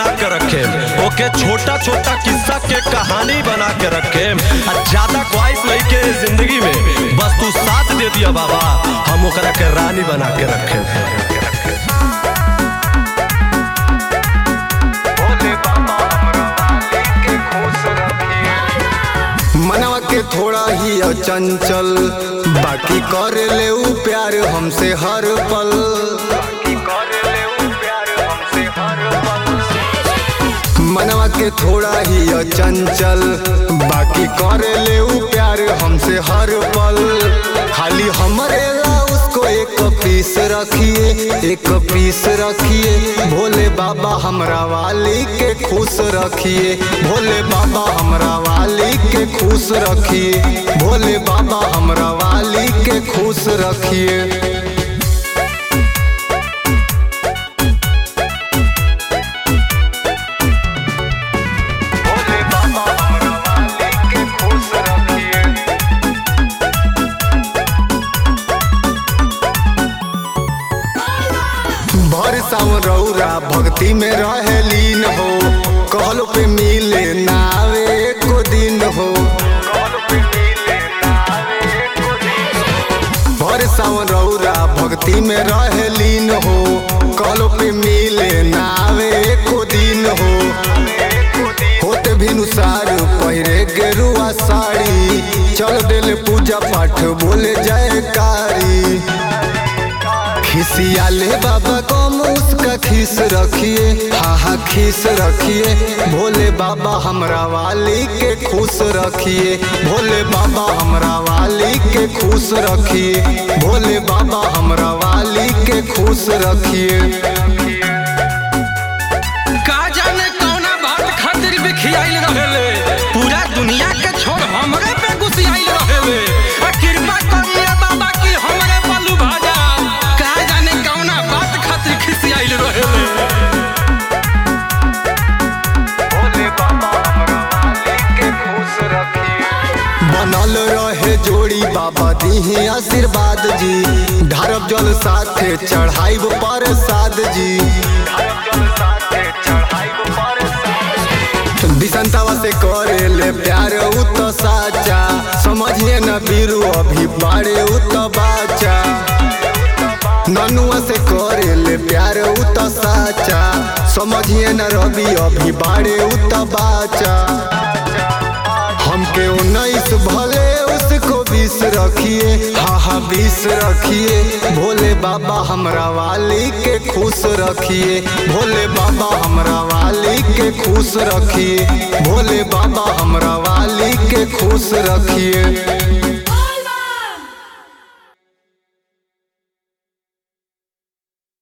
बना के रखे ओके छोटा छोटा किस्सा के कहानी बना के रखे आ ज्यादा ख्वाहिश नहीं के जिंदगी में बस तू साथ दे दिया बाबा हम ओकरा के रानी बना के रखे मनवा के थोड़ा ही चंचल बाकी कर ले ऊ प्यार हमसे हर पल मनवा के थोड़ा ही चंचल बाकी कर ले ऊ प्यार हमसे हर पल खाली हमरे ला उसको एक पीस रखिए एक पीस रखिए भोले बाबा हमरा वाली के खुश रखिए भोले बाबा हमरा वाली के खुश रखिए भोले बाबा हमरा वाली के खुश रखिए भर सावन रौरा भक्ति में रहे लीन हो कहलो पे मिले नावे एको दिन हो भर सावन रौरा भक्ति में रहे लीन हो कहलो पे मिले नावे एको दिन हो होते भिनुसार पहिरे गेरुआ साड़ी चल दिल पूजा पाठ बोले जयकारी खिसिया ले बाबा को उसका खीस रखिए हाँ हाँ खीस रखिए भोले बाबा हमरा वाली के खुश रखिए भोले बाबा हमरा वाली के खुश रखिए भोले बाबा हमरा वाली के खुश रखिए का जाने कौना बात खातिर बिखियाइल रहेले पूरा दुनिया के छोड़ हमरे पे गुसियाइल रहेले आ कृपा करिए बाबा की हमरे पल्लू भाजा का जाने कौना बात खातिर खिसियाइल रहेले बनल रहे जोड़ी बाबा दीही आशीर्वाद जी ढारब जल साथे चढ़ाइब प्रसाद जी दिसंतवा से करे ले प्यार उ तो साचा समझिए न बीरू अभी बाड़े उ तो बाचा ननुआ से करे ले प्यार उ तो साचा समझिए न रवि अभी बाड़े उ तो बाचा हमके उन्नीस भले उसको बीस रखिए हाँ हाँ बीस रखिए भोले बाबा हमरा वाली के खुश रखिए भोले बाबा हमरा वाली के खुश रखिए भोले बाबा हमरा वाली के खुश रखिए